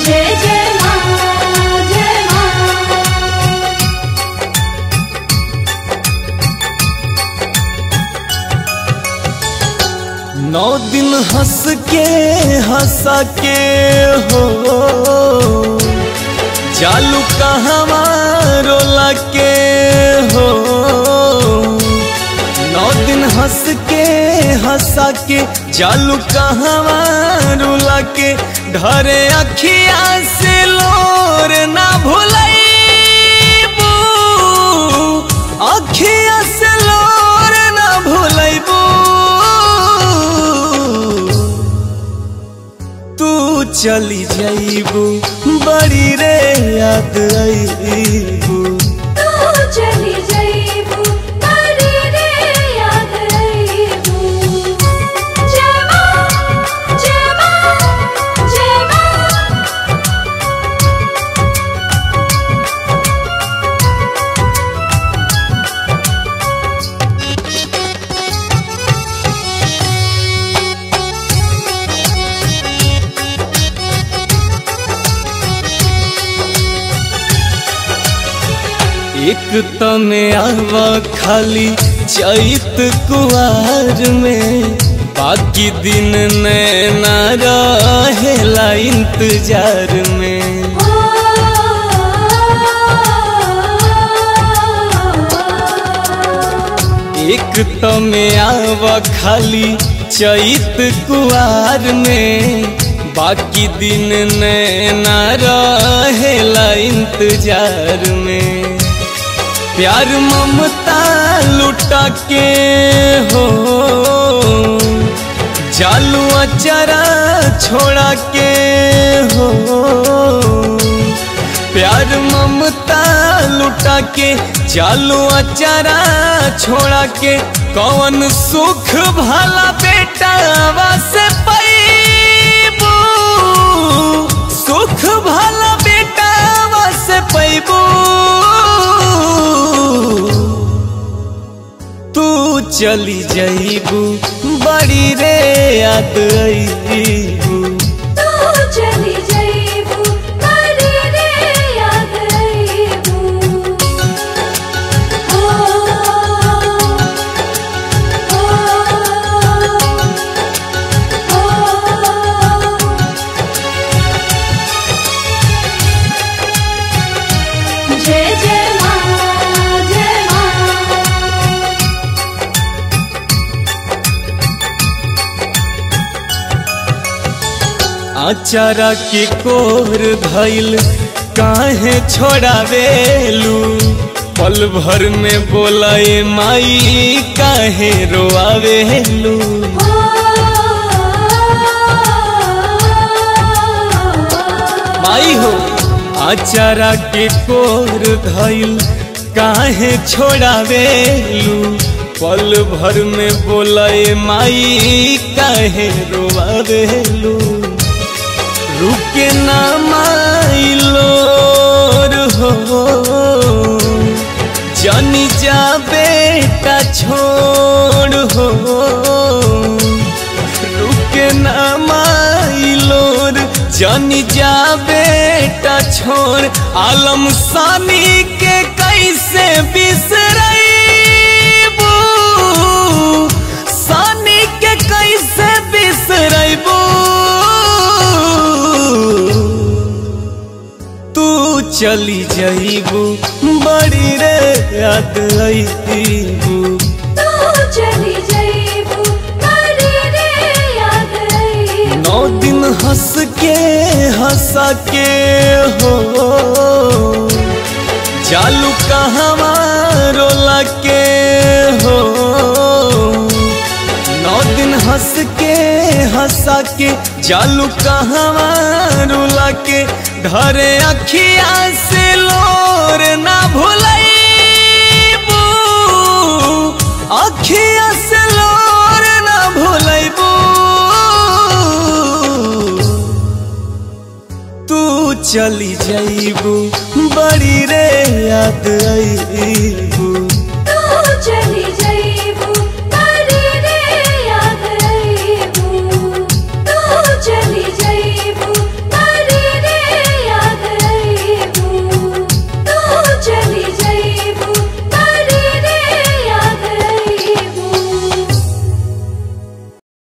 जय जय माँ जय माँ नौ दिन हंस के हंसा के हो जालू कहवा रोला के हो नौ दिन हंस के हंसा के जालू कहवा रोला के ढरे अखिया से लोर ना भुलैबू अखिया से लोर ना भुलैबू तू चली जाइबू बड़ी रे याद आईबू तू चली जाइबू बड़ी रे याद आइबू जय माँ जय माँ जय माँ एक तने आवा खाली चैत कुआर में बाकी दिन नैना रहेला इंतजार में एक तमे आवा खाली चैत कुआर में बाकी दिन नैना रहेला इंतजार में प्यार ममता लुटा के हो जालू अचरा छोड़ा के हो प्यार ममता लुटा के चालू अचारा छोड़ा के कौन सुख भला बेटा से पैबू सुख भला बेटा से पैबू तू चली जाइबू बड़ी रे याद आईबू तू चली जाइबू बड़ी रे याद आइबू ओ ओ ओ जय जय माँ जय माँ आचारा के कोर धैल काहे छोड़ावेलू पल भर में बोलाए माई काहे रोआवेलू माई हो आचारा के कोर धैल काहे छोड़ावेलू पल भर में बोलाए माई काहे रोआवेलू रुके ना माइलो हो जानी जा बेटा छोड़ हो रुके ना माइलो जानी जा बेटा छोड़ आलम सानी के कैसे बिसरबू सानी के कैसे बिसरबू तू चली जाइबू बड़ी रे याद आईबू तू चली जाइबू बड़ी रे याद आइबू नौ दिन हंस के हंसा के हो जालू कहवा रोला के हो नौ दिन हंस के हंसा के जालू कहवा रोला के धरे अखिया से लोर ना भुलैबू अखिया से लोर ना भुलैबू तू चली जाइबू बड़ी रे याद आईबू